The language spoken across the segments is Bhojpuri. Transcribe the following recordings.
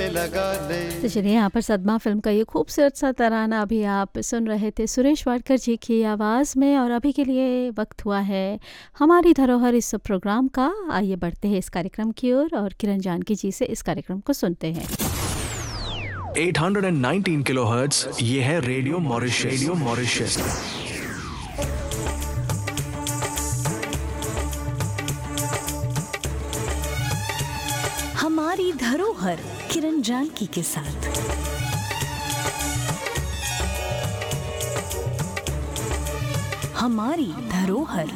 गले लगा ले तो चलिए यहाँ पर सदमा फिल्म का ये खूबसूरत सा तराना अभी आप सुन रहे थे सुरेश वाडकर जी की आवाज़ में और अभी के लिए वक्त हुआ है हमारी धरोहर इस प्रोग्राम का आइए बढ़ते हैं इस कार्यक्रम की ओर और किरण जानकी जी से इस कार्यक्रम को सुनते हैं 819 किलोहर्ट्ज ये है रेडियो मॉरिशस रेडियो मॉरिशस हमारी धरोहर किरण जानकी के साथ हमारी धरोहर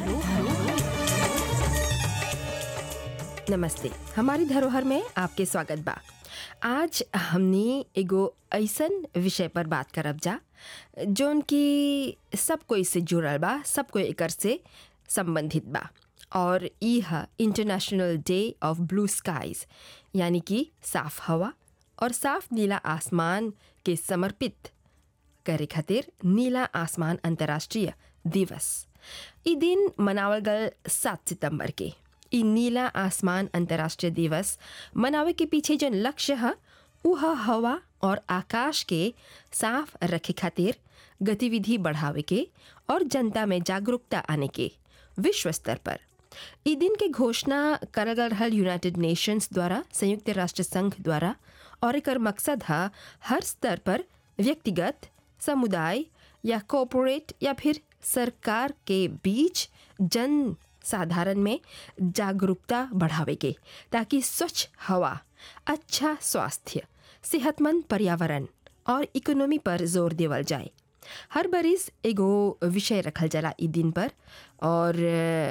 नमस्ते हमारी धरोहर में आपके स्वागत बा आज हमने एगो ऐसन विषय पर बात करब जा जोन की सब कोई से जुड़ल बा सब कोई एकर से संबंधित बा और ई ह international day of blue skies यानी कि साफ हवा और साफ नीला आसमान के समर्पित करे खातिर नीला आसमान अंतर्राष्ट्रीय दिवस ई दिन मनावल गल सात सितंबर के ई नीला आसमान अंतर्राष्ट्रीय दिवस मनावे के पीछे जन लक्ष्य है वह हवा और आकाश के साफ रखे खातिर गतिविधि बढ़ावे के और जनता में जागरूकता आने के विश्व स्तर पर ई दिन के घोषणा करल गल रहल यूनाइटेड नेशंस द्वारा संयुक्त राष्ट्र संघ द्वारा और एकर मकसद है हर स्तर पर व्यक्तिगत समुदाय या कॉरपोरेट या फिर सरकार के बीच जन साधारण में जागरूकता बढ़ावे के ताकि स्वच्छ हवा अच्छा स्वास्थ्य सेहतमंद पर्यावरण और इकोनॉमी पर जोर देवल जाए हर बरिस एगो विषय रखल जाला ई दिन पर और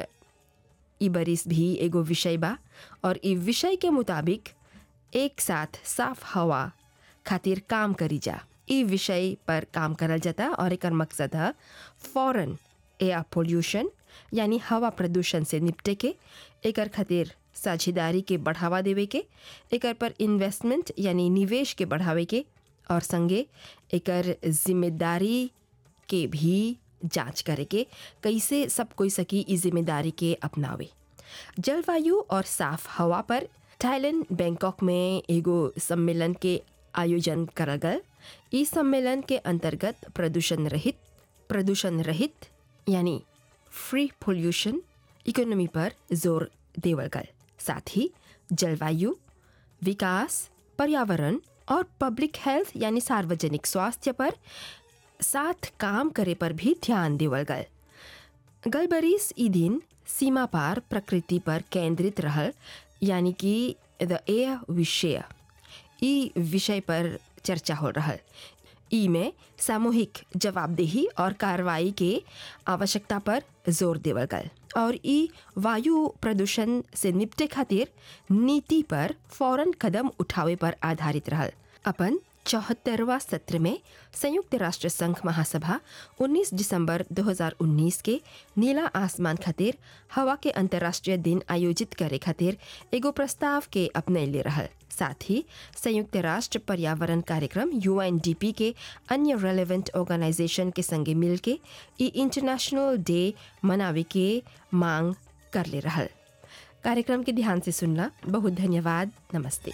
ई बरिस भी एगो विषय बा और ई विषय के मुताबिक एक साथ साफ हवा खातिर काम करी जा ई विषय पर काम करल जाता और एकर मकसद है फॉरन एयर पोल्यूशन यानी हवा प्रदूषण से निपटे के एकर खातिर साझेदारी के बढ़ावा देवे के एकर पर इन्वेस्टमेंट यानी निवेश के बढ़ावे के और संगे एकर जिम्मेदारी के भी जांच करे के कैसे सब कोई सकी ई जिम्मेदारी के अपनावे जलवायु और साफ हवा पर थाईलैंड बैंकॉक में एगो सम्मेलन के आयोजन करल गल ई सम्मेलन के अंतर्गत प्रदूषण रहित प्रदूषण रहित यानी फ्री पोल्यूशन इकोनॉमी पर जोर देवल गल साथ ही जलवायु विकास पर्यावरण और पब्लिक हेल्थ यानी सार्वजनिक स्वास्थ्य पर साथ काम करे पर भी ध्यान देवल गल गल बरिस ई दिन सीमा पार प्रकृति पर केंद्रित रहल यानी कि द एयर विषय ई विषय पर चर्चा हो रहल ई में सामूहिक जवाबदेही और कार्रवाई के आवश्यकता पर जोर देवल गल और ई वायु प्रदूषण से निपटे खातिर नीति पर फौरन कदम उठावे पर आधारित रहल अपन चौहत्तरवा सत्र में संयुक्त राष्ट्र संघ महासभा 19 दिसंबर 2019 के नीला आसमान खातिर हवा के अंतर्राष्ट्रीय दिन आयोजित करे खातिर एगो प्रस्ताव के अपने ले रहल साथ ही संयुक्त राष्ट्र पर्यावरण कार्यक्रम यूएनडीपी के अन्य रेलेवेंट ऑर्गेनाइजेशन के संगे मिलके ई इंटरनेशनल डे मनावे के मांग कर ले रहल कार्यक्रम के ध्यान से सुनला बहुत धन्यवाद नमस्ते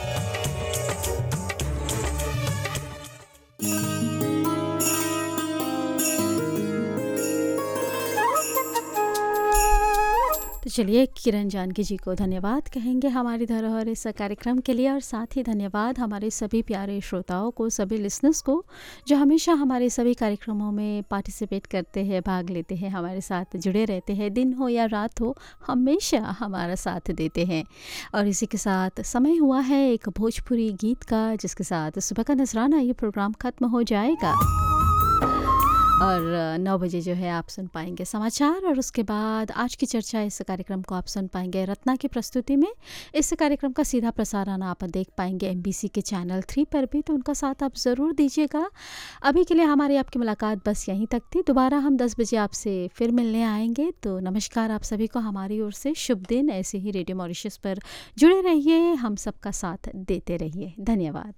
तो चलिए किरण जानकी जी को धन्यवाद कहेंगे हमारी धरोहर इस कार्यक्रम के लिए और साथ ही धन्यवाद हमारे सभी प्यारे श्रोताओं को सभी लिसनर्स को जो हमेशा हमारे सभी कार्यक्रमों में पार्टिसिपेट करते हैं भाग लेते हैं हमारे साथ जुड़े रहते हैं दिन हो या रात हो हमेशा हमारा साथ देते हैं और इसी के साथ समय हुआ है एक भोजपुरी गीत का जिसके साथ सुबह का नजराना ये प्रोग्राम खत्म हो जाएगा और नौ बजे जो है आप सुन पाएंगे समाचार और उसके बाद आज की चर्चा इस कार्यक्रम को आप सुन पाएंगे रत्ना की प्रस्तुति में इस कार्यक्रम का सीधा प्रसारण आप देख पाएंगे एमबीसी के चैनल थ्री पर भी तो उनका साथ आप ज़रूर दीजिएगा अभी के लिए हमारी आपकी मुलाकात बस यहीं तक थी दोबारा हम दस बजे आपसे फिर मिलने आएंगे तो नमस्कार आप सभी को हमारी ओर से शुभ दिन ऐसे ही रेडियो मॉरिशस पर जुड़े रहिए हम सबका साथ देते रहिए धन्यवाद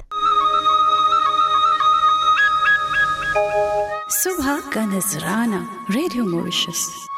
सुबह का नजराना रेडियो मॉरिशस